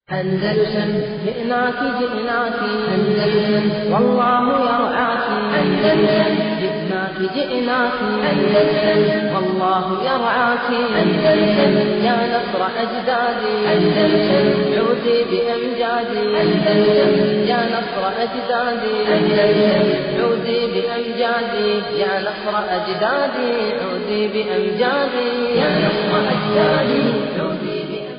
أندلسن جئناك جئناك أندلسن والله يرعاك أندلسن جئناك جئناك أندلسن والله يرعاك أندلسن يا نصر أجدادي أندلسن عودي بأمجادي أندلسن يا نصر أجدادي أندلسن عودي بأمجادي يا نصر أجدادي عودي بأمجادي يا نصر أجدادي عودي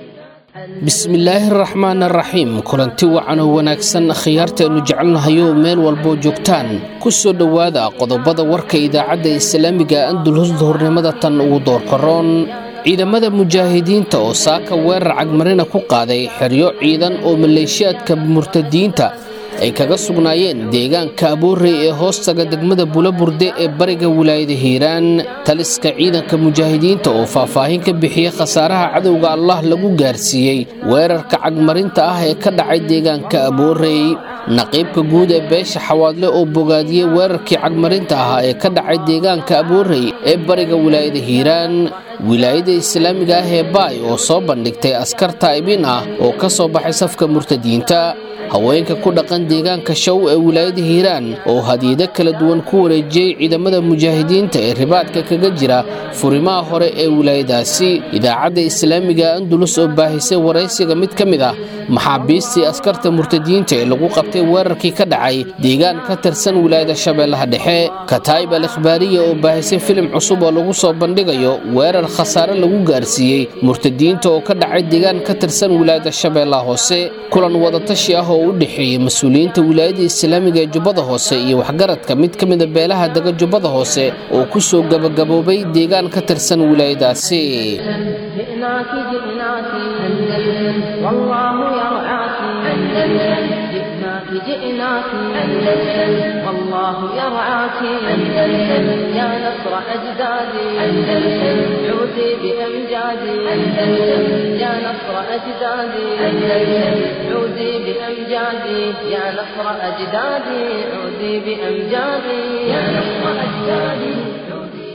bismillaahi araxmaan araxiim kulanti wacan oo wanaagsan khiyaartaenu jecelnahayo meel walboo joogtaan ku soo dhowaada qodobada warka idaacadda islaamiga andulus duhurnimada tan ugu doorkaroon ciidamada mujaahidiinta oo saaka weerar cagmarina ku qaaday xeryo ciidan oo maleeshiyaadka murtadiinta ay kaga sugnaayeen deegaanka aboorey ee hoostaga degmada bulaburde ee bariga wilaayada hiiraan taliska ciidanka mujaahidiinta oo faahfaahin ka bixiyey khasaaraha cadowga allah lagu gaarsiiyey weerarka cagmarinta ah ee ka dhacay deegaanka aboorey naqiibka guud ee beesha xawaadle oo bogaadiyey weerarkii cagmarinta ahaa ee ka dhacay deegaanka aboorey ee bariga wilaayada hiiraan wilaayada islaamiga ah ee baay oo soo bandhigtay askar taa'ibin ah oo ka soo baxay safka murtadiinta haweenka ku dhaqan deegaanka show ee wilaayada hiiraan oo hadiyado kala duwan ku wareejiyey ciidamada mujaahidiinta ee ribaadka kaga jira furimaha hore ee wilaayadaasi idaacadda islaamiga andulus oo baahisay waraysiga mid ka mid ah maxaabiistii askarta murtadiinta ee lagu qabtay weerarkii ka dhacay deegaan ka tirsan wilaayada shabeellaha dhexe kataayib al ikhbaariya oo baahisay filim cusub oo lagu soo bandhigayo weerar khasaare lagu gaarsiiyey murtadiinta oo ka dhacay deegaan ka tirsan wilaayada shabeellaha hoose kulan wadatashi ah oo u dhexeeyey mas-uuliyiinta wilaayada islaamiga ee jubbada hoose iyo waxgaradka mid ka mida beelaha dega jubbada hoose oo ku soo gabagaboobay deegaan ka tirsan wilaayadaasi جئناك جئناك أندلسن والله يرعاك أندلسن جئناك جئناك أندلسن والله يرعاك أندلسن يا نصر أجدادي أندلسن عودي بأمجادي أندلسن يا نصر أجدادي أندلسن عودي بأمجادي يا نصر أجدادي عودي بأمجادي يا نصر أجدادي عودي بأمجادي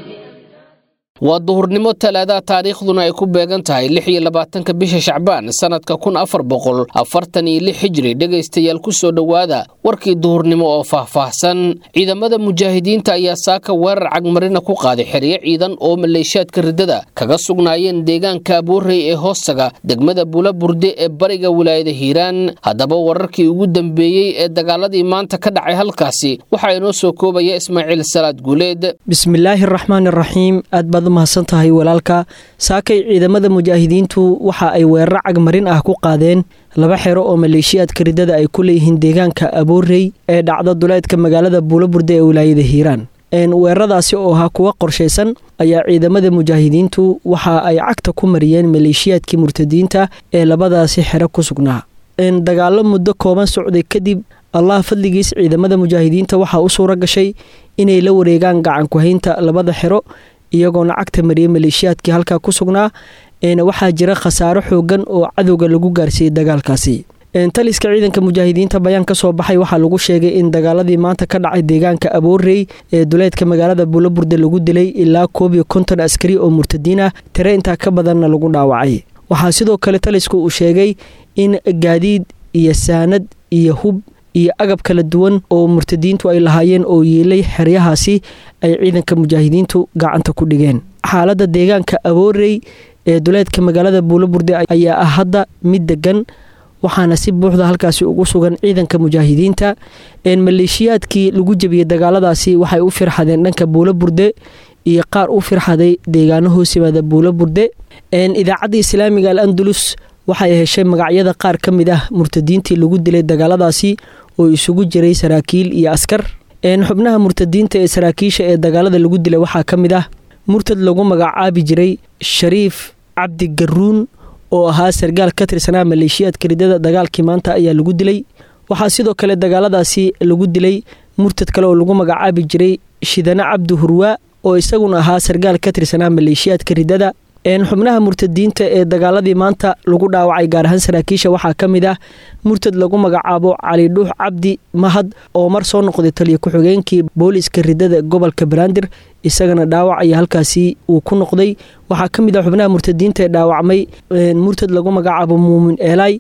waa duhurnimo talaadaha taariikhduna ay ku beegan tahay lix iyo labaatanka bisha shacbaan sannadka kun afar boqol afartan iyo lix hijri dhegaystayaal ku soo dhowaada warkii duhurnimo oo faahfaahsan ciidamada mujaahidiinta ayaa saaka weerar cagmarina ku qaaday xeryo ciidan oo maleeshiyaadka riddada kaga sugnaayeen deegaanka aboorey ee hoostaga degmada bulaburde ee bariga wilaayada hiiraan haddaba wararkii ugu dambeeyey ee dagaaladii maanta ka dhacay halkaasi waxaa inoo soo koobaya ismaaciil salaad guuleed bismillaahi araxmaan araxiim aad baad u mahadsan tahay walaalka saakay ciidamada mujaahidiintu waxa ay weeraro cagmarin ah ku qaadeen laba xero oo maleeshiyaadka riddada ay ku leeyihiin deegaanka aboorey ee dhacda duleedka magaalada buulaburde ee wilaayada hiiraan weeraradaasi oo ahaa kuwa qorshaysan ayaa ciidamada mujaahidiintu waxa ay cagta ku mariyeen maleeshiyaadkii murtadiinta ee labadaasi xero ku sugnaa dagaalo muddo kooban socday kadib allah fadligiis ciidamada mujaahidiinta waxaa u suura gashay inay la wareegaan gacankuhaynta labada xero iyagoona cagta mariyay maleeshiyaadkii halkaa ku sugnaa waxaa jira khasaaro xoogan oo cadowga lagu gaarsiiyey dagaalkaasi taliska ciidanka mujaahidiinta bayaan ka soo baxay waxaa lagu sheegay in dagaaladii maanta ka dhacay deegaanka aboorey ee duleedka magaalada buulaburde lagu dilay ilaa koob iyo konton askari oo murtadiin ah tire intaa ka badanna lagu dhaawacay waxaa sidoo kale talisku uu sheegay in gaadiid iyo saanad iyo hub iyo agab kala duwan oo murtadiintu ay lahaayeen oo yeelay xeryahaasi ay ciidanka mujaahidiintu gacanta ku dhigeen xaaladda deegaanka aboorey ee duleedka magaalada buulaburde ayaa ah hadda mid degan waxaana si buuxda halkaasi ugu sugan ciidanka mujaahidiinta maleeshiyaadkii lagu jebiyey dagaaladaasi waxay u firxadeen dhanka buulaburde iyo qaar u firxaday deegaano hoos yimaada buulaburde idaacadda islaamiga al andalus waxay heshay magacyada qaar ka mid ah murtadiintii lagu dilay dagaaladaasi oo isugu jiray saraakiil iyo askar xubnaha murtadiinta ee saraakiisha ee dagaalada lagu dilay waxaa ka mid ah murtad lagu magacaabi jiray shariif cabdi garuun oo ahaa sargaal ka tirsanaa maleeshiyaadka ridada dagaalkii maanta ayaa lagu dilay waxaa sidoo kale dagaaladaasi lagu dilay murtad kale oo lagu magacaabi jiray shidane cabdi hurwaa oo isaguna ahaa sargaal ka tirsanaa maleeshiyaadka ridada xubnaha murtadiinta ee dagaaladii maanta lagu dhaawacay gaar ahaan saraakiisha waxaa ka mid ah murtad lagu magacaabo cali dhuux cabdi mahad oo mar soo noqday taliyo ku-xigeenkii booliska ridada gobolka banaadir isagana dhaawac ayaa halkaasi uu ku noqday waxaa ka mid ah xubnaha murtadiinta ee dhaawacmay murtad lagu magacaabo muumin eelay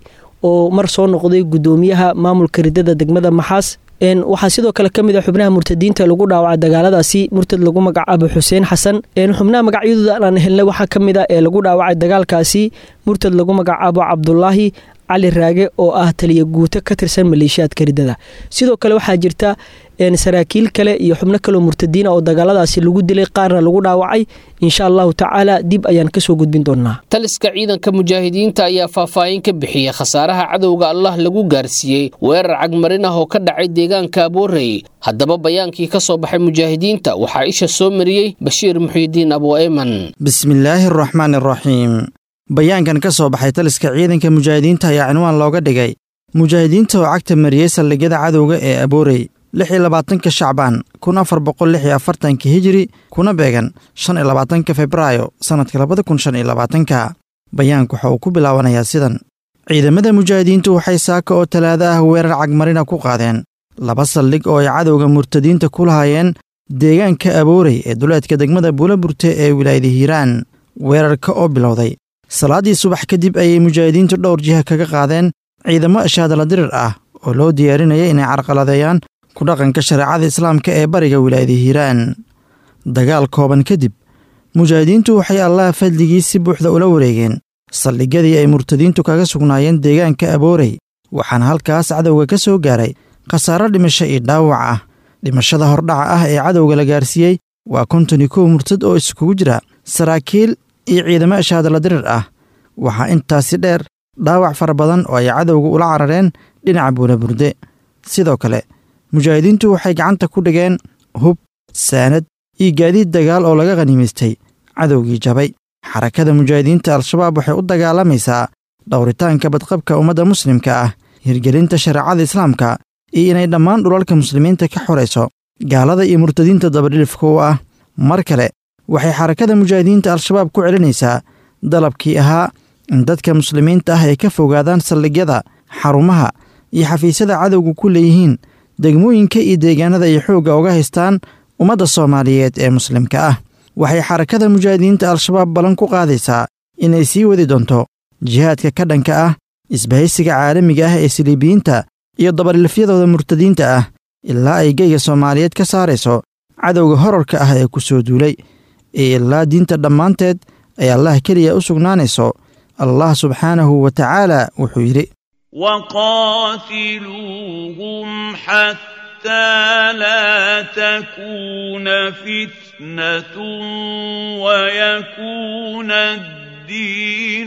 oo mar soo noqday guddoomiyaha maamulka ridada degmada maxaas waxaa sidoo kale ka mid a xubnaha murtadiinta lagu dhaawacay dagaaladaasi murtad lagu magacaabo xuseen xasan xubnaha magacyadooda aan helnay waxaa ka mid a ee lagu dhaawacay dagaalkaasi murtad lagu magacaabo cabdulaahi cali raage oo ah taliya guuto ka tirsan maleeshiyaadka ridada sidoo kale waxaa jirta saraakiil kale iyo xubno kaleo murtadiina oo dagaaladaasi lagu dilay qaarna lagu dhaawacay insha allahu tacaala dib ayaan kasoo gudbin doonaa taliska ciidanka mujaahidiinta ayaa faahfaahin ka bixiyey khasaaraha cadowga allah lagu gaarsiiyey weerar cagmarin ah oo ka dhacay deegaanka aboorey haddaba bayaankii ka soo baxay mujaahidiinta waxaa isha soo mariyey bashiir muxiidiin abu eyman bismillaahi araxmaan araxiim bayaankan ka soo baxay taliska ciidanka mujaahidiinta ayaa cinwaan looga dhigay mujaahidiinta oo cagta mariyey saldhigyada cadowga ee aboorey lix iyo labaatanka shacbaan kun afar boqol lix iyo afartanka hijiri kuna beegan shan iyo labaatanka febraayo sannadka labada kun shan iyo labaatanka bayaanku waxa uu ku bilaabanayaa sidan ciidamada mujaahidiintu waxay saaka oo talaado ah weerar cagmarina ku qaadeen laba saldhig oo ay cadowga murtadiinta ku lahaayeen deegaanka aboorey ee duleedka degmada buulaburte ee wilaayada hiiraan weerarka oo bilowday salaaddii subax kadib ayay mujaahidiintu dhowr jiha kaga qaadeen ciidamo ashaadala dirir ah oo loo diyaarinaya inay carqaladeeyaan ku dhaqanka shareecada islaamka ee bariga wilaayada hiiraan dagaal kooban kadib mujaahidiintu waxay allaha fadligii si buuxda ula wareegeen saldhigyadii ay murtadiintu kaga sugnaayeen deegaanka aboorey waxaana halkaas cadowga ka soo gaaray khasaaro dhimasho iyo dhaawac ah dhimashada hordhaca ah ee cadowga la gaarsiiyey waa konton iyo kow murtad oo iskugu jira saraakiil iyo ciidamo ashaadala dirir ah waxaa intaasi dheer dhaawac fara badan oo ay cadowga ula carareen dhinaca buulaburde sidoo kale mujaahidiintu waxay gacanta ku dhigeen hub saanad iyo gaadiid dagaal oo laga khaniimaystay cadowgii jabay xarakada mujaahidiinta al-shabaab waxay u dagaalamaysaa dhowritaanka badqabka ummadda muslimka ah hirgelinta shareecada islaamka iyo inay dhammaan dhulalka muslimiinta ka xorayso gaalada iyo murtadiinta dabadhilifka u ah mar kale waxay xarakada mujaahidiinta al-shabaab ku celinaysaa dalabkii ahaa in dadka muslimiinta ah ay ka fogaadaan saldhigyada xarumaha iyo xafiisyada cadowga ku leeyihiin degmooyinka iyo deegaanada ay xoogga uga haystaan ummadda soomaaliyeed ee muslimka ah waxay xarakada mujaahidiinta al-shabaab ballan ku qaadaysaa inay sii wadi doonto jihaadka ka dhanka ah isbahaysiga caalamiga ah ee siliibiyiinta iyo dabadhilfyadooda murtadiinta ah ilaa ay geyga soomaaliyeed ka saarayso cadowga horarka ah ee ku soo duulay ee ilaa diinta dhammaanteed ay allah keliya u sugnaanayso allah subxaanahu wa tacaala wuxuu yidhi وقاتلوهم حتى لا تكون فتنة ويكون الدين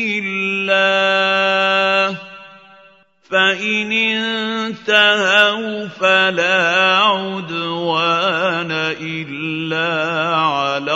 لله فإن انتهوا فلا عدوان إلا على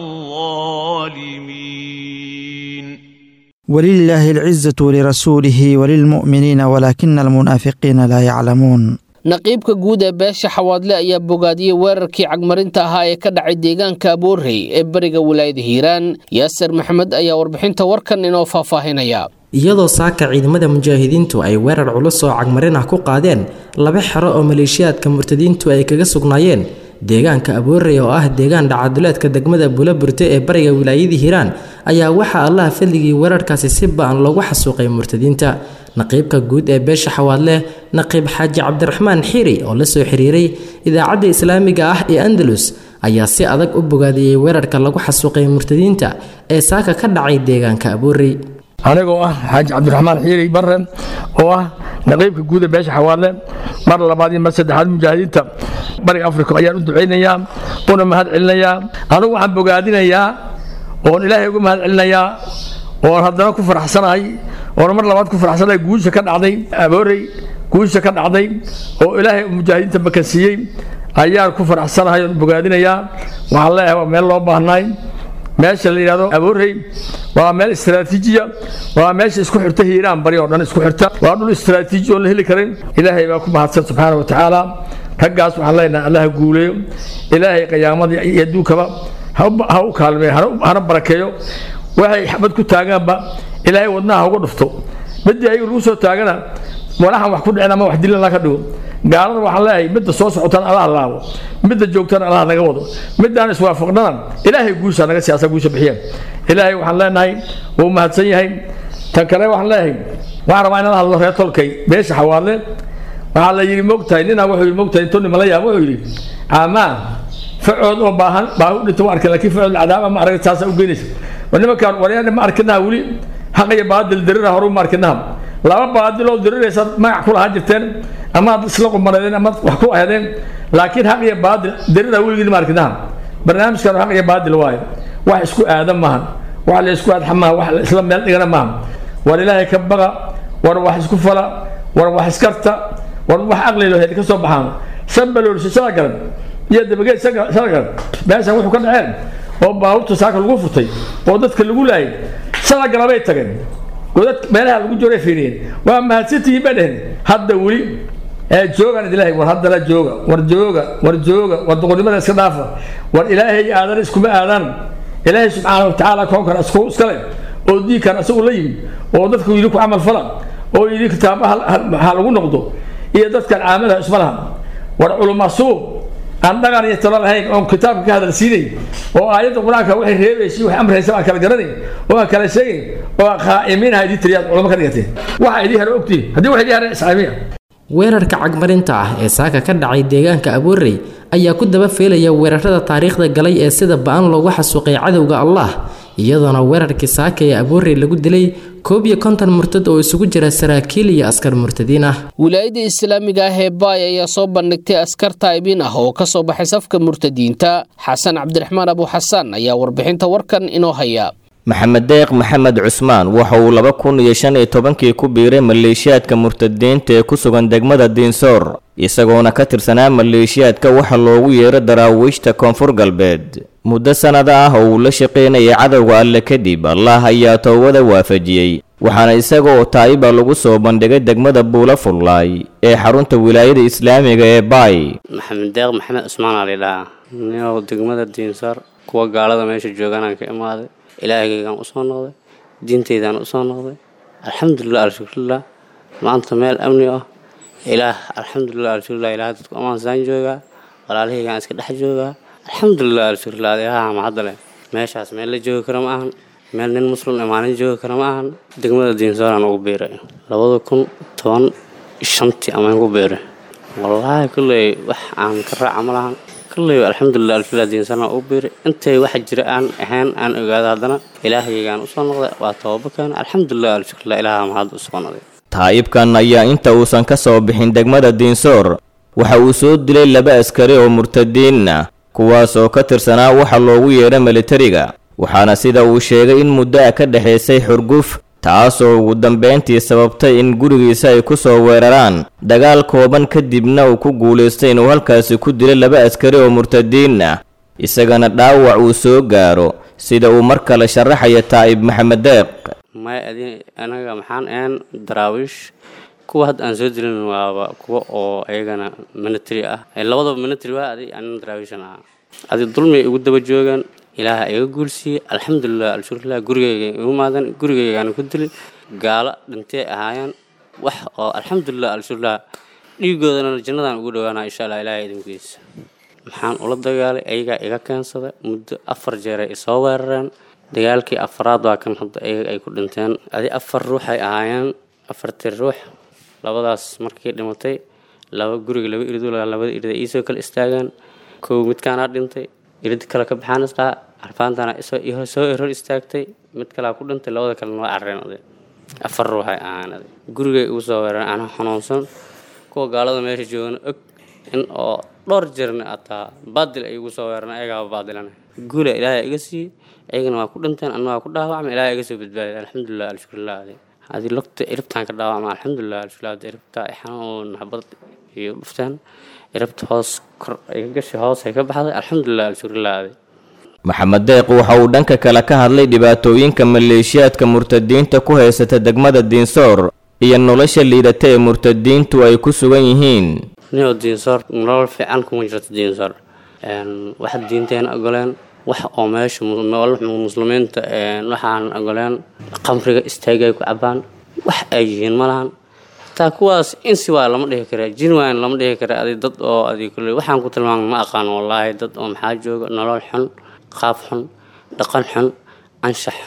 الظالمين ولله العزة ولرسوله وللمؤمنين ولكن المنافقين لا يعلمون naqiibka guud ee beesha xawaadle ayaa bogaadiyey weerarkii cagmarinta ahaa ee ka dhacay deegaanka aboorey ee bariga wilaayada hiiraan yaasir maxamed ayaa warbixinta warkan inoo faahfaahinaya iyadoo saaka ciidamada mujaahidiintu ay weerar culus oo cagmarin ah ku qaadeen laba xero oo maleeshiyaadka murtadiintu ay kaga sugnaayeen deegaanka aboorey oo ah deegaan dhacaduleedka degmada buulaburte ee bariga wilaayadii hiiraan ayaa waxaa allaha fadligii weerarkaasi si ba-an loogu xasuuqay murtadiinta naqiibka guud ee beesha xawaadle naqiib xaaji cabdiraxmaan xiiri oo la soo xiriiray idaacadda islaamiga ah ee andalus ayaa si adag u bogaadiyey weerarka lagu xasuuqay murtadiinta ee saaka ka dhacay deegaanka aboorey anigoo ah xaaji cabdiraxmaan xiiri barre oo ah naqiibka guuda beesha xawaadle mar labaad iyo mar saddexaad mujaahidiinta bariga afrika ayaan u ducaynayaa una mahad celinayaa anugu waxaan bogaadinayaa oon ilaahay uga mahad celinayaa oon haddana ku faraxsanahay oon mar labaad ku faraxsanahay guusha ka dhacday aboorey guusha ka dhacday oo ilaahay mujaahidiinta makansiiyey ayaan ku faraxsanahay oon bogaadinayaa waxaan leeyahay waa meel loo baahnaay meesha la yidhahdo aboorey waa meel istaraatiijiya waa meesha isku xirta hiiraan bari oo dhan isku xirta waa dhul istaraatiiji oon la heli karin ilaahay baa ku mahadsan subxaana wa tacaala raggaas waxaan leenahay allaha guuleeyo ilaahay qiyaamadii iyo adduunkaba ha u kaalmeeyo hana barakeeyo waxay xabad ku taagaanba ilaahay wadnaha ha uga dhufto midii ayagu lagu soo taagana walaxan wax ku dhicin ama wax dilin la ka dhigo gaalada waxaan leeyahay midda soo socotana allaha laabo midda joogtana allaha naga wado midaan iswaafaqnana ilaahay guusha naga siyaasa guusha bixiyeen ilaahay waxaan leenahay wuu mahadsan yahay tan kale waxaan leeyahay waxaan rabaa inaan la hadlo reer tolkay beesha xawaadle waxaa la yidhi mogtahay ninaa wuxuu yidhi mogtahay intuu nima la yaab wuxuu yidhi caamaa facood oo baahan baa u dhinta u arkin laakiin facood cadaaba ma arag taasaa u geynaysa war nimankaan waryaana ma arkinaha weli xaq iyo baadil dirira horu ma arkinaha laba baadil oo diriraysa magac ku lahaan jirteen ama ad isla qumaneedeen ama wax ku ahdeen laakiin xaq iyo baadil dirira weligii ma arkinaha barnaamijkan xaq iyo baadil waaye wax isku aadan maahan wax la isku aadxa maaha wax la isla meel dhigana maaha war ilaahay ka baqa war wax isku fala war wax iskarta war wax aqlilo heed ka soo baxaan shan baloolsi shala garan iyo dabageed shala garan meeshan wuxuu ka dhaceen oo baabuurta saaka lagu furtay oo dadka lagu laayay shala galabay tageen godad meelaha lagu jooray fiiriyeen waa mahadsantihiin bay dheheen hadda weli ee joogaan ilaahay war haddana jooga war jooga war jooga war doqonnimada iska dhaafa war ilaahay aadan iskuma aadaan ilaahay subxaana watacaala koonkan isku iskale oo diinkan isagu la yimid oo dadku yidhi ku camal fala oo yidhi kitaabaha ha lagu noqdo iyo dadkan caamadaha isma laha war culumasuub aan dhaqan iyo talo lahayn oon kitaabka ka hadalsiinay oo aayadda qur-aanka waxay reebaysa waxay amraysa aan kala garanayn oo aan kala sheegayn oo aan qaa'imiinaha idii tiriyaad culamo ka dhigateen waxa idii hare ogtihin haddii wax idii hare iscaamiya weerarka cagmarinta ah ee saaka ka dhacay deegaanka aboorey ayaa ku daba feelaya weerarada taariikhda galay ee sida ba-an loogu xasuuqay cadowga allah iyadoona weerarkii saaka ee aboorey lagu dilay koob iyo konton murtad oo isugu jira saraakiil iyo askar murtadiin ah wilaayadda islaamiga ah ee baay ayaa soo bandhigtay askar taa'ibiin ah oo ka soo baxay safka murtadiinta xasan cabdiraxmaan abu xasaan ayaa warbixinta warkan inoo haya maxamed deeq maxamed cusmaan waxa uu laba kun iyo shan iyo tobankii ku biiray maleeshiyaadka murtadiinta ee ku sugan degmada diinsoor isagoona ka tirsanaa maleeshiyaadka waxa loogu yeero daraawiishta koonfur galbeed muddo sannada ah oo uu la shaqaynayay cadowga alle kadib allah ayaa toobada waafajiyey waxaana isagaoo taa'iba lagu soo bandhigay degmada buula fullaay ee xarunta wilaayada islaamiga ee baay maxamed deeq maxamed cusmaan aa lidhahaa ninow degmada diinsoor kuwa gaalada meesha jooganaan ka imaaday ilaahaygaan usoo noqday diintaydaan usoo noqday alxamdulilah alshukrulah maanta meel amni ah ilaah alxamdulilah alshukrulah ilaah dadku amaansaan joogaa walaalahaygaan iska dhex joogaa alxamdulilah alshukrulah adeehaha mahadda leh meeshaas meel la joogi kara ma ahan meel nin muslim imaanin joogi kara ma ahan degmada diinsooraan ugu biiray labada kun toban shantii amaan ku biiray wallaahi kulley wax aan ka raaca ma lahan kulley alxamdulilah alshukrulah diinsooraan ugu biiray intay waxa jira aan ahayn aan ogaado haddana ilaahaygaan usoo noqday waa toobaba keena alxamdulilah alshukrulah ilaaha mahad usoo noqday taa'ibkan ayaa inta uusan ka soo bixin degmada diinsoor waxa uu soo dilay laba askari oo murtadiin ah kuwaas oo ka tirsanaa waxa loogu yeedha militariga waxaana sida uu sheegay in muddo ah ka dhexaysay xurguf taasoo ugu dambayntii sababtay in gurigiisa ay ku soo weeraraan dagaal kooban kadibna uu ku guulaystay inuu halkaasi ku dilay laba askari oo murtadiin ah isagana dhaawac uu soo gaaro sida uu mar kale sharaxaya taa'ib maxamed deeq may adi anaga maxaan ahayn daraawiish kuwa hadda aan soo dilin waaba kuwa oo ayagana military ah labadaba military waa adi anin daraawiishan ah adi dulmi igu daba joogaan ilaaha iga guulsiiyey alxamdulilah alshukrulah gurigayga igu maadan gurigaygaana ku dilin gaalo dhintay ahaayeen wax oo alxamdulilah alshukrulah dhiigoodana jannadaan ugu dhawaanaa insha allah ilaahay idinkiisa maxaan ula dagaalay ayagaa iga keensaday muddo afar jeeray isoo weerareen dagaalkii afaraad waa kan hadda ayaga ay ku dhinteen adi afar ruuxay ahaayeen afartii ruux labadaas markii dhimatay laba guriga laba irid labada irid ay iisoo kala istaageen kow midkaanaa dhintay irid kale ka baxaan isqaa arfaantana soo hor istaagtay mid kalea ku dhintay labada kalena waa carreen aday afar ruuxay ahaan aday gurigay ugu soo weerareen anaa xanuunsan kuwa gaalada meesha joogan og in oo dhowr jirna ataa baadil ay igu soo weerareen ayagaaba baadilana guula ilaahay iga siiyey ayagana waa ku dhinteen anna waa ku dhaawacma ilaahay iga soo badbaadiyay alxamdulilah alshukrulah adi hadii lugta iribtaan ka dhaawacma alxamdulilah alshukrulah adi iribta xanuun xabad iyo dhufteen iribta hoos kor iga gashi hoos ay ka baxday alxamdulilah alshukrulah adi maxamed deeq waxa uu dhanka kale ka hadlay dhibaatooyinka maleeshiyaadka murtadiinta ku haysata degmada diinsoor iyo nolosha liidata ee murtadiintu ay ku sugan yihiin ninoo diinsoor nolol fiican kuma jirto diinsoor waxa diinteena ogoleen wax oo meesha muslimiinta waxaan ogoleen qamriga istaagay ku cabaan wax ay yihiin ma lahan hataa kuwaas insi waa lama dhihi kara jinwan lama dhihi kara adi dad oo adi kule waxaan ku tilmaamay ma aqaan wallaahi dad oo maxaa jooga nolol xun qaab xun dhaqan xun anshax xun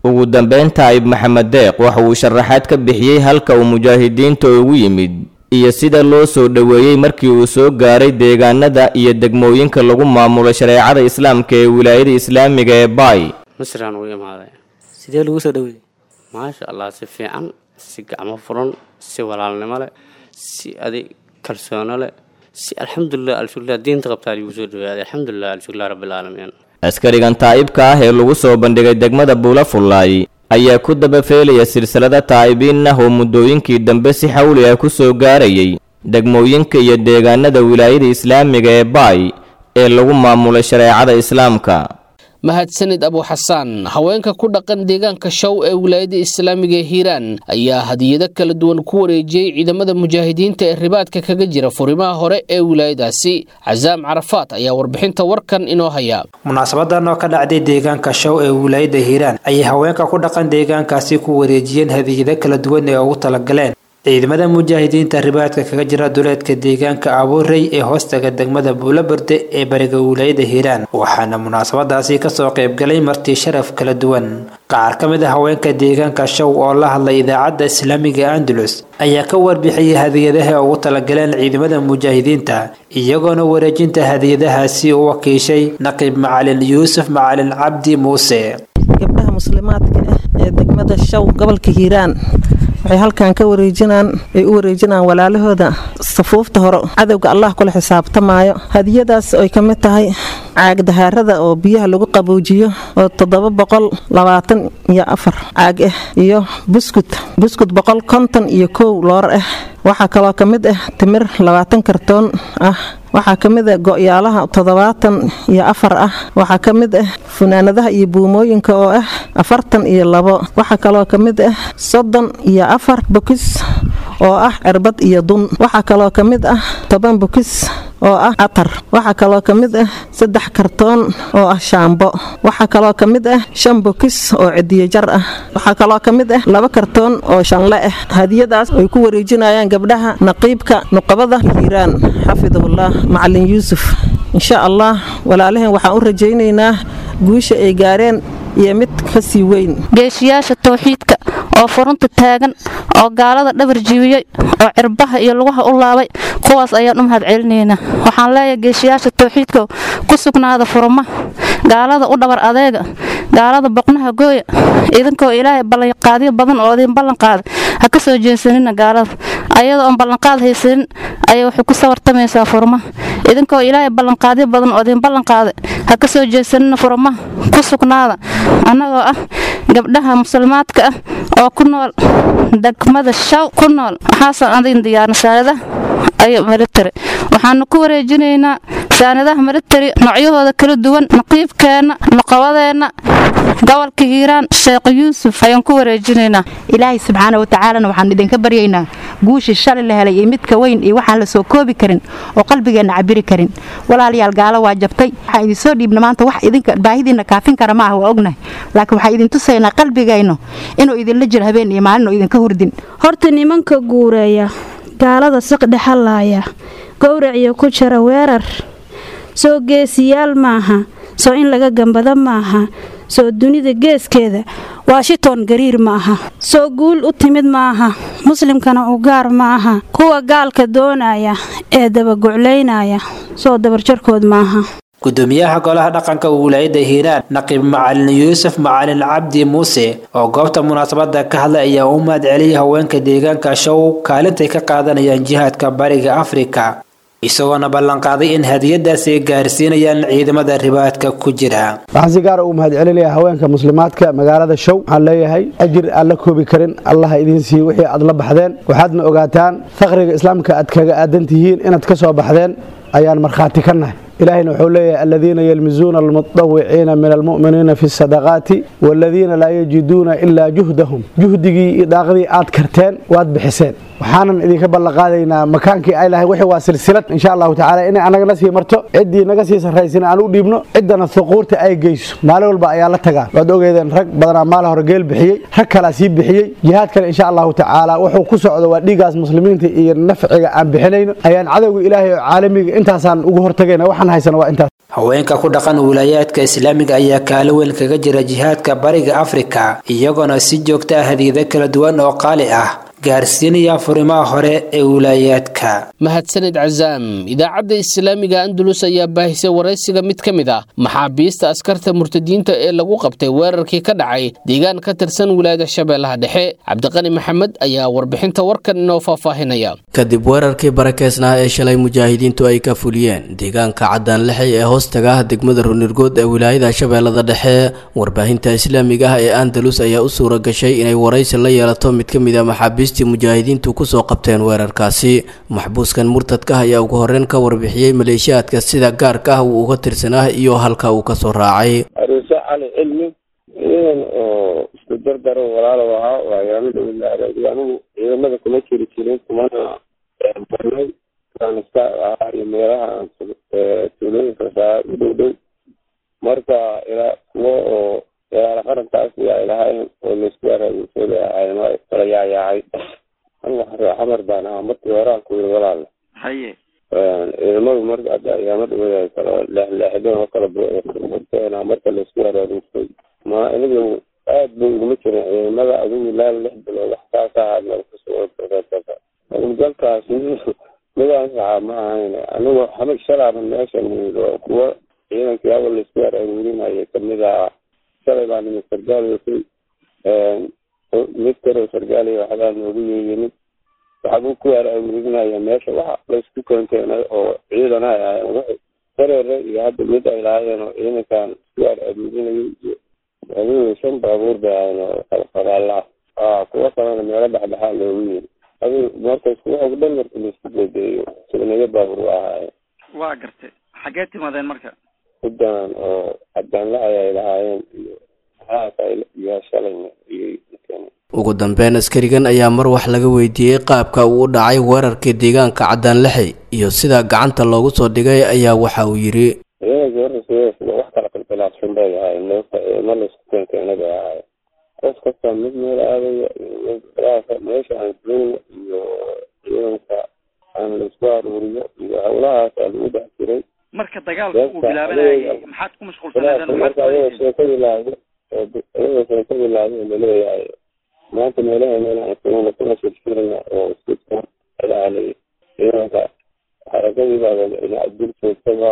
ugu dambeyn taa'ib maxamed deeq waxa uu sharaxaad ka bixiyey halka uu mujaahidiinta ugu yimid iyo sida loo soo dhoweeyey markii uu soo gaaray deegaanada iyo degmooyinka lagu maamulo shareecada islaamka ee wilaayada islaamiga ee baay misraan u imaaday sidee lagu soo dhaweeyey maasha allah si fiican si gacmo furan si walaalnimo leh si adig kalsoono leh si alxamdulilah alshukrilah diinta qabtaa lagu soo dhawaaday alxamdulilah alshukrilah rabbilcaalamiin askarigan taa'ibka ah ee lagu soo bandhigay degmada buula fullaay ayaa ku dabafeelaya silsilada taa'ibiin ah oo muddooyinkii dambe si xawli ah ku soo gaarayay degmooyinka iyo deegaanada wilaayada islaamiga ee baay ee lagu maamulay shareecada islaamka mahadsanid abu xasaan haweenka ku dhaqan deegaanka show ee wilaayada islaamiga ee hiiraan ayaa hadiyado kala duwan ku wareejiyey ciidamada mujaahidiinta ee ribaadka kaga jira furimaha hore ee wilaayadaasi casaam carafaat ayaa warbixinta warkan inoo haya munaasabadan oo ka dhacday deegaanka show ee wilaayada hiiraan ayay haweenka ku dhaqan deegaankaasi ku wareejiyeen hadiyado kala duwan ee ugu talagaleen ciidamada mujaahidiinta ribaadka kaga jira duleedka deegaanka abuurey ee hoostaga degmada buulaberde ee bariga wilaayada hiiraan waxaana munaasabadaasi kasoo qaybgalay marti sharaf kala duwan qaar ka mid a haweenka deegaanka show oo la hadlay idaacadda islaamiga andalus ayaa ka warbixiyay hadiyadaha ugu talagaleen ciidamada mujaahidiinta iyagoona wareejinta hadiyadahaasi u wakiishay naqiib macalin yuusuf macalin cabdi muuse gabdhaha muslimaadka ah ee degmada show gobolka hiiraan waxay halkan ka wareejinaan ay u wareejinaan walaalahooda safuufta hore cadowga allah kula xisaabtamaayo hadiyadaas ay ka mid tahay caag dahaarada oo biyaha lagu qaboojiyo oo toddoba boqol labaatan iyo afar caag ah iyo buskud buskud boqol konton iyo kow loor ah waxaa kaloo ka mid ah timir labaatan kartoon ah waxaa ka mid ah go'yaalaha toddobaatan iyo afar ah waxaa ka mid ah funaanadaha iyo buumooyinka oo ah afartan iyo labo waxaa kaloo ka mid ah soddon iyo afar bokis oo ah cirbad iyo dun waxaa kaloo ka mid ah toban bokis oo ah atar waxaa kaloo ka mid ah saddex kartoon oo ah shaambo waxaa kaloo ka mid ah shan bokis oo cidiyo jar ah waxaa kaloo ka mid ah laba kartoon oo shanle ah hadiyadaas ay ku wareejinayaan gabdhaha naqiibka nuqabada hiiraan xafidahullah macalin yuusuf insha allah walaalaheen waxaan u rajaynaynaa guusha ay gaareen iyo mid ka sii weyn geeshiyaasha tawxiidka oo furunta taagan oo gaalada dhabar jibiyey oo cirbaha iyo lugaha u laabay kuwaas ayaan u mahad celinaynaa waxaan leeyahay geeshiyaasha tawxiidka ku sugnaada furuma gaalada u dhabar adeega gaalada boqnaha gooya idinkoo ilaahay ballanqaadyo badan oo idin ballanqaaday ha ka soo jeesanina gaalada ayadoo oon ballanqaad haysanin ayay waxay ku sawartamaysaa furma idinkoo ilaahay ballanqaadyo badan oo idin ballanqaaday ha ka soo jeesanina furma ku sugnaada annagoo ah gabdhaha muslimaadka ah oo ku nool degmada shaw ku nool waxaasaan adin diyaarna saanadaha ayo military waxaanu ku wareejinaynaa saanadaha military noocyahooda kala duwan naqiibkeenna nuqabadeenna gobolka hiiraan sheekh yuusuf ayaan ku wareejinaynaa ilaahay subxaana watacaalana waxaan idinka baryaynaa guushii shalay la helay iyo midka weyn iyo waxaan la soo koobi karin oo qalbigeenna cabiri karin walaalayaal gaalo waa jabtay waxaan idin soo dhiibna maanta wax idinka baahidiinna kaafin kara ma ah waa ognahay laakiin waxaan idin tusaynaa qalbigayno inuu idinla jiro habeen iyo maalin oo idinka hurdin horta nimanka guureeya gaalada siqdhexalaaya gowraciyo ku jira weerar soo geesiyaal maaha soo in laga gambado maaha soo dunida geeskeeda washington gariir ma aha soo guul u timid maaha muslimkana u gaar ma aha kuwa gaalka doonaya ee dabaguclaynaya soo dabarjarkood maaha gudoomiyaha golaha dhaqanka wilaayada hiiraan naqiib macalin yuusuf macalin cabdi muuse oo goobta munaasabada ka hadlay ayaa u mahad celiyay haweenka deegaanka show kaalintay ka qaadanayaan jihaadka bariga afrika isagoona ballanqaaday in hadiyadaasi ay gaarsiinayaan ciidamada ribaadka ku jira waxaan si gaara u mahad celinayaa haweenka muslimaadka magaalada show waxaan leeyahay ajir aan la koobi karin allaha idiin siiye wixii aad la baxdeen waxaadna ogaataan faqriga islaamka aad kaga aadan tihiin inaad ka soo baxdeen ayaan markhaati ka nahay ilaahayna wuxuu leeyahay aladiina yalmizuuna almutawiciina min almu'miniina fi sadaqaati waaladiina laa yajiduuna ilaa juhdahum juhdigii iyo daaqdii aad karteen waad bixiseen waxaanan idinka ballanqaadaynaa makaankii ay lahay wixii waa silsilad insha allahu tacaala inay annagana sii marto ciddii naga sii sarraysana aan u dhiibno ciddana huquurta ay geyso maalin walba ayaa la tagaa waad ogeedeen rag badanaa maala hore geel bixiyey rag kalaa sii bixiyey jihaadkana insha allahu tacaala wuxuu ku socdo waa dhiigaas muslimiinta iyo nafciga aan bixinayno ayaan cadowga ilaahay oo caalamiga intaasaan ugu hortagayna waxaan haysana waa intaas haweenka ku dhaqan wilaayaadka islaamiga ayaa kaalo weyn kaga jira jihaadka bariga afrika iyagoona si joogta ah hadiida kala duwan oo qaali ah gaarsiinaya furimaha hore ee wilaayaadka mahadsanid cazaam idaacadda islaamiga andalus ayaa baahisay waraysiga mid ka mid ah maxaabiista askarta murtadiinta ee lagu qabtay weerarkii ka dhacay deegaan ka tirsan wilaayada shabeellaha dhexe cabdiqani maxamed ayaa warbixinta warkan inoo faahfaahinaya kadib weerarkii barakeysnaa ee shalay mujaahidiintu ay ka fuliyeen deegaanka caddaan lixay ee hoostaga ah degmada runirgood ee wilaayada shabeellada dhexe warbaahinta islaamiga ah ee andalus ayaa u suura gashay inay waraysi la yeelato mid ka mid a maxaabiistii mujaahidiintu kusoo qabteen weerarkaasi maxbuuskan murtadka ah ayaa ugu horreyn ka warbixiyey maleeshiyaadka sida gaarka ah uu uga tirsanaa iyo halka uu kasoo raacay aruuse cali cilmi ciidan oo isku dardaro walaalo ahaa waayaamada wilaayada anigu ciidamada kuma jiri jirin kumana barnay kanista ahaa iyo meelaha aan tuulooyinka saa u dhow dhow marka ilaa kuwo oo ilaala qarankaas ay lahayn oo laisku araagusooda ahayn waa kala yaayaacay anigu xamar baan ahaa markii hore aan ku yiri walaal haye ciidamadu marka hadda ayaama dhawada kala leexleexdeen oo kala burteen marka laisku araagusay ma anigu aad bay uguma jirin ciidamada adigu ilaa lix bilood wax kaas ahaa meel kasoo galkaas midaan saxaa ma ahayn anigu xamig shalaaba meesha oo kuwo ciidankii awal laisku araagurinayay kamid ahaa shalay baa nimid sargaal watay mid kaleo sargaal iyo waxbaa noogu yeeyimid waxbuu ku araagurinaya meesha waxa laisku keenkeenay oo ciidan ay ahayn wixii dareere iyo hadda mid ay lahaayeen oo ciidankan isku araagurinayay iyo adigu shan baabuur bay ahayn oo qalqalaala ah kuwo kalena meelo dhexdhexaa loogu yiri adigu marka isku waxu dhan marka laisku bedeeyo sugnayo baabuur waa ahaayeen waa gartay xaggee timaadeen marka huddan oo cadaanlahay ay lahaayeen iyo iyo shalayna iyo ugu dambeyn askarigan ayaa mar wax laga weydiiyey qaabka uu u dhacay weerarkii deegaanka caddaan lixi iyo sida gacanta loogu soo dhigay ayaa waxa uu yidhi ciidanka warrasiya wax kala qilqilaafsan bay ahayn ma laisku keenkeena bay ahayn qof kasta mid meel aadaya iyo meesha aan joogno iyo ciidanka aan laisku aruuriyo iyo howlahaasaa lagu dhex jiray marka dagaalka uu bilaabanayay maxaad ku mashquulsanaydeen marka ayagoo sheeko bilaabay ayagoo sheeko bilaabay laleeyahay maanta meelaha meelaha kuna kuna shirshirina oo iska ilaalay ciidanka xarakadii baa dul joogtay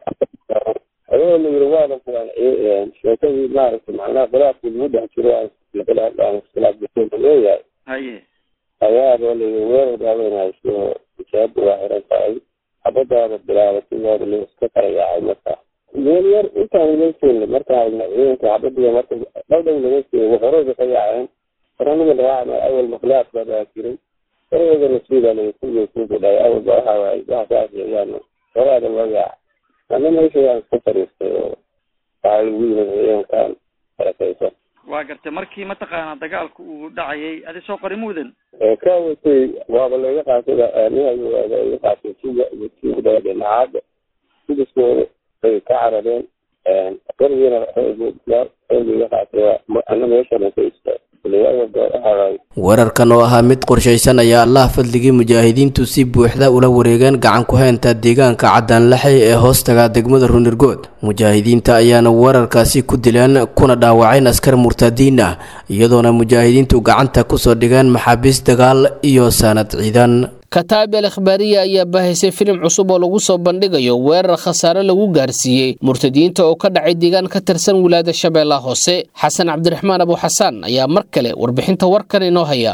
ayagoo la yiri waada filan sheekadii maaragtay macnaha khilaafkii lagu dhex jiro aan iskhilaaf gaseen leeyahay haye ayaaba layiri weerar baabanayso ijaaba waa xiran tahay xabadaada bilaabatay waa la iska kala yaacay marka meel yar intaan laga seelna markaa ciidanka xabadiga marka dhowdhow laga seeyay waxorooda ka yaaceen faraniga dhawaaca awal makhlaaq baa baa jiray farooda nasiiba laga kuwii kuugu dhahay awal ba waxa waay waxa saas yaan horaada loo yaaca ana meesha waan iska fariistay oo waxaa lagu yimid ciidankan barakaysan waa gartay markii mataqaanaa dagaalku uu dhacayay adi soo qori mudan ka watay waaba laga qaatay iga qaatay tuga iyo tuga dhinacaada sidiskooda bay ka carareen qorigiina xoogiga qaatay ana meeshana ka istaag weerarkan oo ahaa mid qorshaysan ayaa allah fadligii mujaahidiintu si buuxda ula wareegeen gacan ku haynta deegaanka caddaanlaxay ee hoostaga degmada runirgood mujaahidiinta ayaana weerarkaasi ku dileen kuna dhaawaceen askar murtadiin ah iyadoona mujaahidiintu gacanta kusoo dhigeen maxaabiis dagaal iyo saanad ciidan kataab al akhbaariya ayaa baahisay filim cusub oo lagu soo bandhigayo weerar khasaare lagu gaarsiiyey murtadiinta oo ka dhacay deegaan ka tirsan wilaayada shabeellaha hoose xasan cabdiraxmaan abu xasaan ayaa mar kale warbixinta warkan inoo haya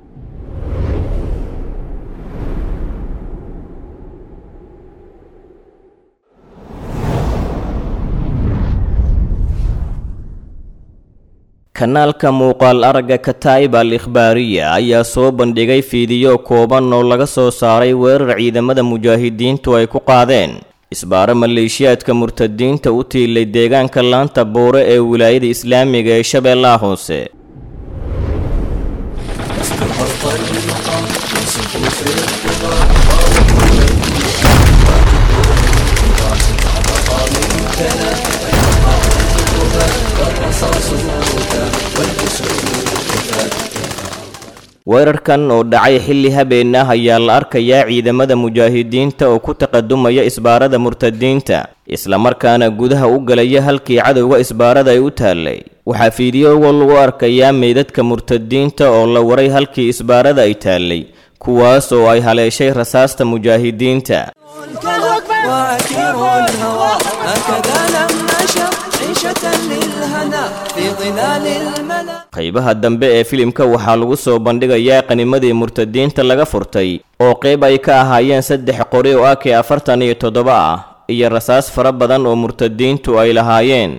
kanaalka muuqaal aragga kataa'ib al ikhbaariya ayaa soo bandhigay fiidiyo kooban oo laga soo saaray weerar ciidamada mujaahidiintu ay ku qaadeen isbaaro maleeshiyaadka murtadiinta u tiilay deegaanka laanta buure ee wilaayada islaamiga ee shabeellaha hoose weerarkan oo dhacay xilli habeen ah ayaa la arkayaa ciidamada mujaahidiinta oo ku taqadumaya isbaarada murtadiinta islamarkaana gudaha u galaya halkii cadowga isbaarada ay u taallay waxaa fiidiyowga lagu arkayaa meydadka murtadiinta oo la waray halkii isbaarada ay taallay kuwaas oo ay haleeshay rasaasta mujaahidiinta وعكير الهوى هكذا لم نشر عيشة للهنا في ظلال الملا qaybaha dambe ee filimka waxaa lagu soo bandhigayaa qanimadii murtadiinta laga furtay oo qayb ay ka ahaayeen saddex qori oo ak afartan iyo toddoba ah iyo rasaas fara badan oo murtadiintu ay lahaayeen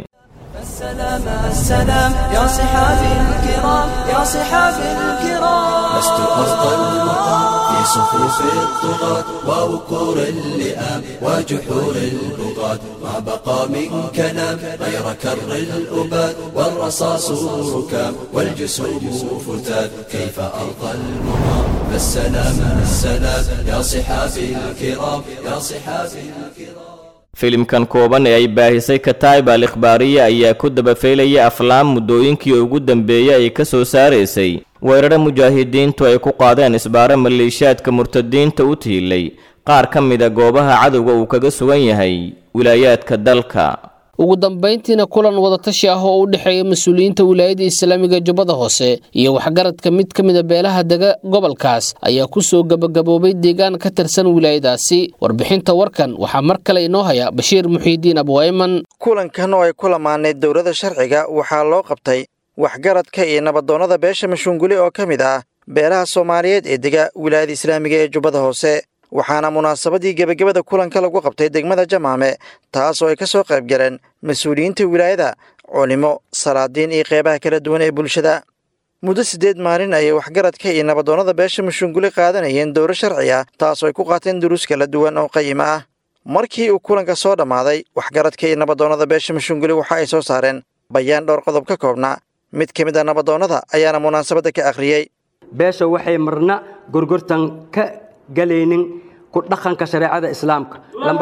السلام السلام يا صحابي الكرام يا صحابي الكرام لست أرضى المقام في صفوف الطغاة ووقور اللئام وجحور البغاة ما بقى من كلام غير كر الأباد والرصاص ركام والجسوم فتات كيف أرضى المقام فالسلام السلام يا صحابي الكرام يا صحابي الكرام filimkan kooban ee ay baahisay kataib al ikhbaariya ayaa ku dabafeelaya aflaam muddooyinkii ugu dambeeyey ay ka soo saaraysay weerare mujaahidiintu ay ku qaadeen isbaaro maleeshiyaadka murtadiinta u tiilay qaar ka mida goobaha cadowga uu kaga sugan yahay wilaayaadka dalka ugu dambayntiina kulan wadatashi ah oo u dhexeeya mas-uuliyiinta wilaayada islaamiga jubbada hoose iyo waxgaradka mid ka mida beelaha dega gobolkaas ayaa ku soo gebagaboobay deegaan ka tirsan wilaayadaasi warbixinta warkan waxaa mar kale inoo haya bashiir muxiidiin abwayman kulankan oo ay ku lamaanayd dowladda sharciga waxaa loo qabtay waxgaradka iyo nabadoonnada beesha mashuunguli oo ka mid ah beelaha soomaaliyeed ee dega wilaayada islaamiga ee jubbada hoose waxaana munaasabadii gebagabada kulanka lagu qabtay degmada jamaame taas oo ay ka soo qayb galeen mas-uuliyiinta wilaayada culimo salaadiin iyo qeybaha kala duwan ee bulshada muddo siddeed maalin ayay waxgaradka iyo nabadoonnada beesha mashuunguli qaadanayeen dowro sharci ah taasoo ay ku qaateen duruus kala duwan oo qayima ah markii uu kulanka soo dhammaaday waxgaradka iyo nabadoonnada beesha mashuunguli waxa ay soo saareen bayaan dhowr qodob ka koobnaa mid ka mid a nabadoonnada ayaana munaasabadda ka akhriyey beesha waxay marna gorgortan ka galaynin ku dhaqanka shareecada islaamka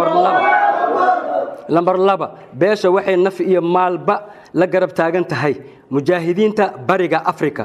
lambar laba beesha waxay naf iyo maalba la garab taagan tahay mujaahidiinta bariga afrika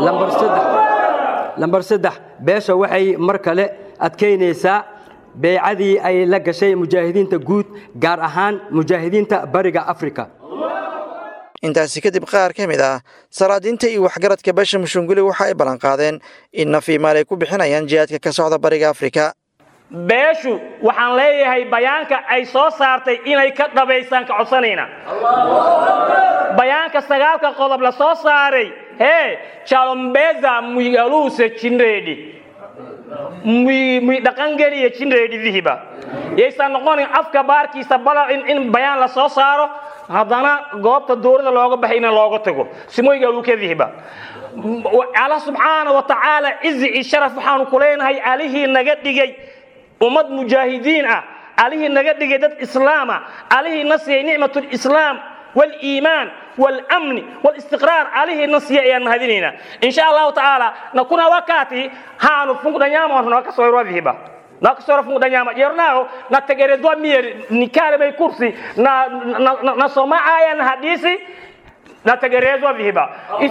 lambar saddex beesha waxay mar kale adkaynaysaa beecadii ay la gashay mujaahidiinta guud gaar ahaan mujaahidiinta bariga afrika intaasi kadib qaar ka mid ah salaadiinta iyo waxgaradka beesha mushunguli waxa ay ballanqaadeen in naf iyo maal ay ku bixinayaan jihaadka ka socda bariga afrika beeshu waxaan leeyahay bayaanka ay soo saartay inay ka dhabaysaan ka codsanayna bayaanka sagaalka qodob la soo saaray hee jalombeza muyaluuse jinreedhi muy dhaqangeliya jinreedhidihiba yaysan noqonin afka baarkiisa balacin in bayaan la soo saaro haddana goobta dowladda looga baxay in looga tago simoygalukadihiba allah subxaana wa tacaala cizi iyo sharaf waxaanu ku leenahay alihii naga dhigay ummad mujaahidiin ah alihii naga dhigay dad islaama alihii na siiyey nicmatulislaam waliimaan walamni walistiqraar alihii na siiyey ayaan mahadinaynaa insha allahu tacaala nakuna wakati haanu funkudanyama nakasoirwadhihiba nakasora funkudanyama jernao nategerezwa mier nikaremei kursi na, na, na, nasoma aya na hadisi nategerezwa vihiba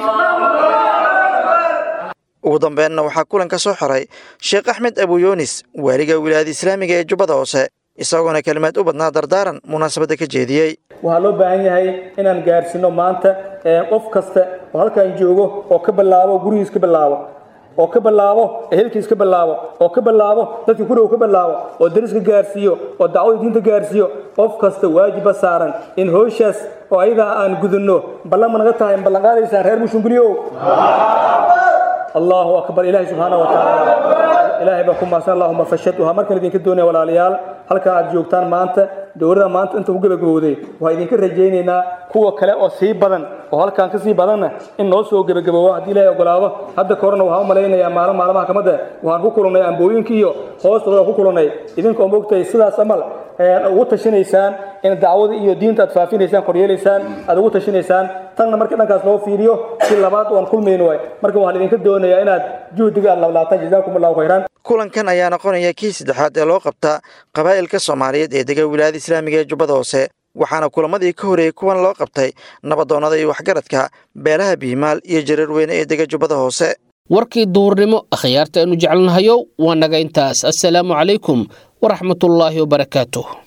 ugu dambeenna waxaa kulanka soo xoray sheekh axmed abuyunis waaliga wilaayada islaamiga ee jubbada hoose isagoona kelimaad u badnaa dardaaran munaasabadda ka jeediyey waxaa loo baahan yahay inaan gaarsiino maanta qof kasta oo halkan joogo oo ka bilaabo gurigiis ka bilaabo oo ka bilaabo ehelkiis ka bilaabo oo ka bilaabo dadka ku dhow ka bilaabo oo dariska gaarsiiyo oo dacwada diinta gaarsiiyo qof kasta waajiba saaran in howshaas oo ayadaa aan gudunno ballan ma naga tahay ma ballan qaadaysaan reer mushunguliow allahu akbar ilaahay subxaana wa tacaala ilaahay baa ku mahadsan allahuma fashatuha markan idinka doonaya walaalayaal halkan aad joogtaan maanta dowladda maanta inta ku gebagabowday waxaa idinka rajaynaynaa kuwa kale oo sii badan oo halkan ka sii badanna in noo soo gebagaboobo haddii ilaahay ogolaado hadda ka horena waxaan u malaynayaa maalin maalmaha kamida waxaan ku kulannay ambooyinka iyo hoostooda ku kulannay idinka oo moogtahay sidaas amal ugu tashinaysaan in dacwada iyo diinta aad faafinaysaan koryeelaysaan aad ugu tashinaysaan tanna marka dhankaas loo fiiriyo si labaad waan kulmayno waay marka waxaan idinka doonayaa inaad juhdiga aad lablaataan jazaakum allahu khayran kulankan ayaa noqonaya kii saddexaad ee loo qabta qabaa'ilka soomaaliyeed ee dega wilaayada islaamiga ee jubbada hoose waxaana kulamadii ka horeeyey kuwan loo qabtay nabadoonnada iyo waxgaradka beelaha biimaal iyo jareer weyne ee dega jubbada hoose warkii duhurnimo akhyaarta aynu jecelnahayo waa naga intaas assalaamu calaykum waraxmatullaahi wabarakaatuh